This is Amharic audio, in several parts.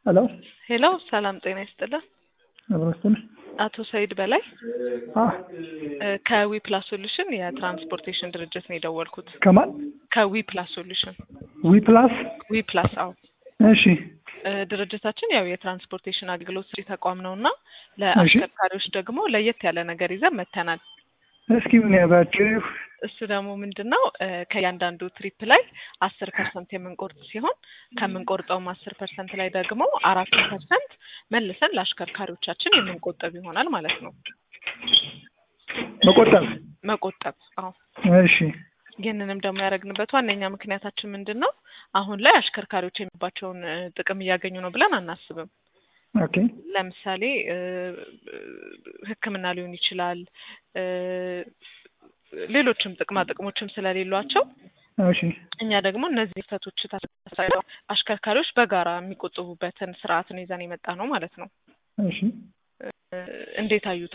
ሄሎ ሄሎ ሰላም ጤና ይስጥልን። አብረስትን አቶ ሰይድ በላይ አ ከዊ ፕላስ ሶሉሽን የትራንስፖርቴሽን ድርጅት ነው የደወልኩት። ከማን ከዊ ፕላስ ሶሉሽን ዊ ፕላስ ዊ ፕላስ አዎ እሺ እ ድርጅታችን ያው የትራንስፖርቴሽን አገልግሎት ሰጪ ተቋም ነው እና ለአሽከርካሪዎች ደግሞ ለየት ያለ ነገር ይዘን መተናል። እስኪ ምን ያባችሁ እሱ ደግሞ ምንድን ነው እ ከእያንዳንዱ ትሪፕ ላይ አስር ፐርሰንት የምንቆርጥ ሲሆን ከምንቆርጠውም አስር ፐርሰንት ላይ ደግሞ አራት ፐርሰንት መልሰን ለአሽከርካሪዎቻችን የምንቆጠብ ይሆናል ማለት ነው። መቆጠብ መቆጠብ አዎ እሺ ይህንንም ደግሞ ያደረግንበት ዋነኛ ምክንያታችን ምንድን ነው? አሁን ላይ አሽከርካሪዎች የሚባቸውን እ ጥቅም እያገኙ ነው ብለን አናስብም። ኦኬ ለምሳሌ እ ሕክምና ሊሆን ይችላል እ ሌሎችም ጥቅማ ጥቅሞችም ስለሌሏቸው እሺ እኛ ደግሞ እነዚህ ክፍተቶች ታሳይተው አሽከርካሪዎች በጋራ የሚቆጥቡበትን ስርዓትን ይዘን የመጣ ነው ማለት ነው። እሺ እ እንዴት አዩት?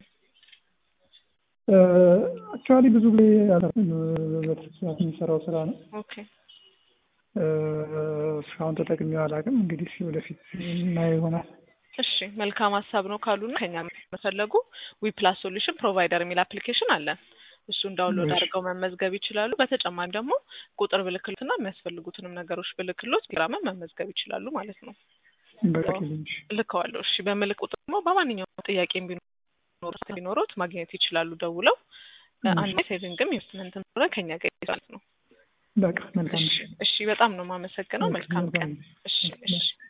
አክቹዋሊ ብዙ ጊዜ በትርሳት የሚሰራው ስራ ነው። ኦኬ እ እስካሁን ተጠቅሜው አላውቅም። እንግዲህ እስኪ ወደፊት እናየው ይሆናል። እሺ መልካም ሀሳብ ነው ካሉና ከኛ መፈለጉ ዊ ፕላስ ሶሉሽን ፕሮቫይደር የሚል አፕሊኬሽን አለን። እሱን ዳውንሎድ እሺ። አድርገው መመዝገብ ይችላሉ። በተጨማሪ ደግሞ ቁጥር ብልክሎትና የሚያስፈልጉትንም ነገሮች ብልክሎት ቴሌግራምን መመዝገብ ይችላሉ ማለት ነው። በቃ ልንሽ ልከዋለሁ። እሺ በምልክ ቁጥር ደግሞ በማንኛውም ጥያቄ ቢኖር ቢኖሮት ማግኘት ይችላሉ ደውለው። እ እሺ። አንድ ሴቪንግም ኢንቨስትመንትም ሆነ ከኛ ጋር ይዛል ነው። በቃ መልካም እሺ እሺ፣ በጣም ነው የማመሰግነው። መልካም ቀን። መልካም እሺ እሺ